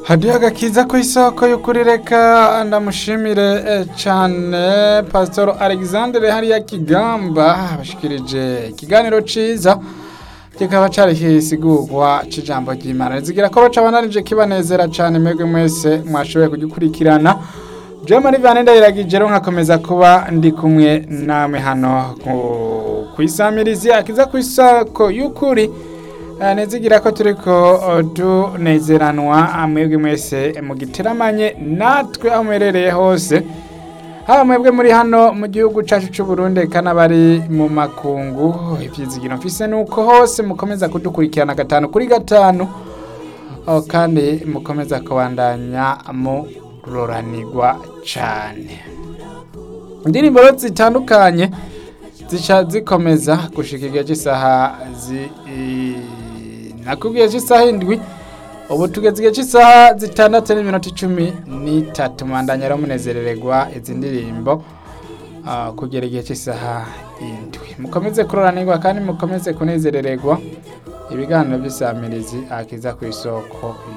hadiyo agakiza ku isoko y'ukuri reka ndamushimire eh, cane pasitoro alexandre hariya kigamba bashikirije ikiganiro ciza kikaba cari kisigurwa c'ijambo ry'imana rizigira ko baca banarije kibanezera cane mwebwe mwese mwashoboye kugikurikirana jewe muri vane ndayiragije rero nkakomeza kuba ndi kumwe namwe hano ku- kwisamirizi akiza ku isoko y'ukuri Eh, nizigira ko turiko eh, tunezeranwa mwebwe mwese mugiteramanye natwe aho muherereye hose haba mwebwe muri hano mu gihugu cacu c'u Burundi eka n'abari mu makungu ivyizigiro mfise nuko hose mukomeza kudukurikirana gatanu kuri gatanu oh, kandi mukomeza kubandanya muroranirwa cane indirimbo rero zitandukanye zica zikomeza gushika igihe cy'isaha zi i- nakubwiye cy'isaha indwi ubu tugeze igihe cy'isaha zitandatu n'iminota icumi n'itatu mwandanya rero munezerererwa izi ndirimbo ah, kugera igihe cy'isaha indwi mukomeze kuroranirwa kandi mukomeze kunezerererwa ibiganiro by'isamirizi akiza ku isoko